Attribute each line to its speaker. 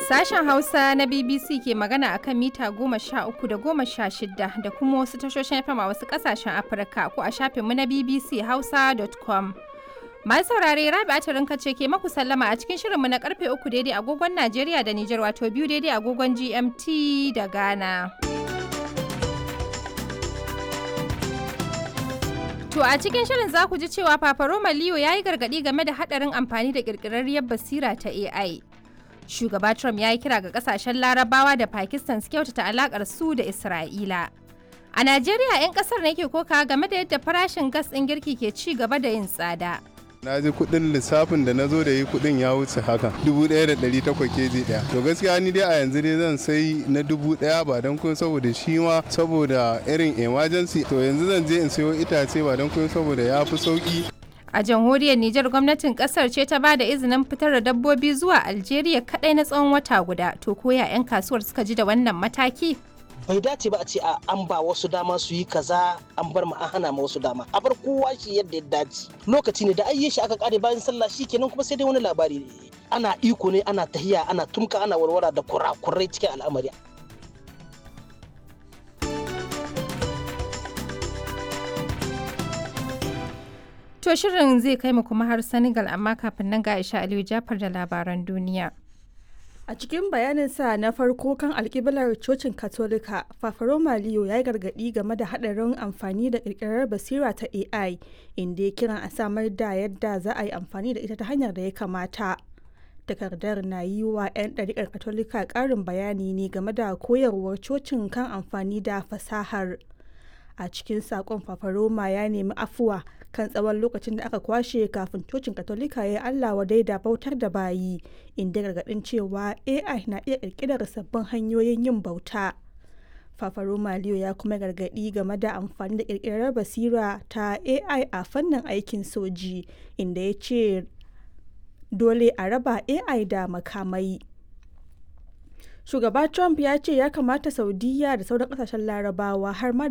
Speaker 1: Sashen Hausa na BBC ke magana a kan mita goma sha uku da goma sha shida da kuma wasu tashoshin FM a wasu ƙasashen Afirka ko a shafinmu na BBC Hausa.com. Masu saurare Rabi'a Tarinka ce ke maku sallama a cikin shirinmu na karfe uku daidai agogon Najeriya da Nijar wato biyu daidai agogon GMT da Ghana. To a cikin shirin za ku ji cewa Papa Roma Leo ya yi gargaɗi game da haɗarin amfani da ƙirƙirarriyar basira ta AI. Shugaba Trump ya yi kira ga ƙasashen Larabawa da Pakistan su kyautata alaƙar su da Isra'ila. A Najeriya 'yan ƙasar ne ke koka game da yadda farashin gas ɗin girki ke ci gaba da yin tsada.
Speaker 2: na ji kudin lissafin da na zo da yi kudin ya wuce haka dubu ɗaya da ɗari takwas keji ɗaya to gaskiya ni dai a yanzu dai zan sai na dubu ɗaya ba don kun saboda shi ma saboda irin emergency to yanzu zan je in sayo itace ba don kun saboda ya fi sauki
Speaker 1: A jamhuriyar Nijar gwamnatin kasar ce ta ba da izinin fitar da dabbobi zuwa Algeria kadai na tsawon wata guda. To koya 'yan kasuwar suka ji da wannan mataki?
Speaker 3: bai dace ba a ce a an ba wasu dama su yi kaza an bar mu an hana ma wasu dama a bar kowa shi yadda ya dace lokaci ne da ayye shi aka kare bayan sallah shi kenan kuma sai dai wani labari ana iko ne ana tahiya ana tumka ana warwara da kurakurai cikin al'amari
Speaker 1: To shirin zai kai mu kuma har Senegal amma kafin nan ga Aisha Aliyu Jafar da labaran duniya.
Speaker 4: A cikin bayaninsa na farko kan alkiblar cocin Katolika, Fafaroma Leo ya yi gargaɗi game da haɗarin amfani da ƙirƙirar basira ta AI, inda ya kiran a samar da yadda za a yi amfani da ita ta hanyar da ya kamata. Takardar na yi wa 'yan ɗariƙar Katolika ƙarin bayani ne game da koyarwar cocin kan amfani da fasahar. A cikin saƙon Fafaroma ya nemi afuwa kan tsawon lokacin da aka kwashe kafin cocin katolika ya yi allah wadai da bautar da bayi inda gargadin cewa ai na iya kirkirar sabbin hanyoyin yin bauta fafaro maliyo ya kuma gargadi game da amfani da kirkirar basira ta ai a fannin aikin soji inda ya ce dole a raba ai da makamai shugaba trump ya ce ya kamata saudiya da sauran kasashen larabawa har ma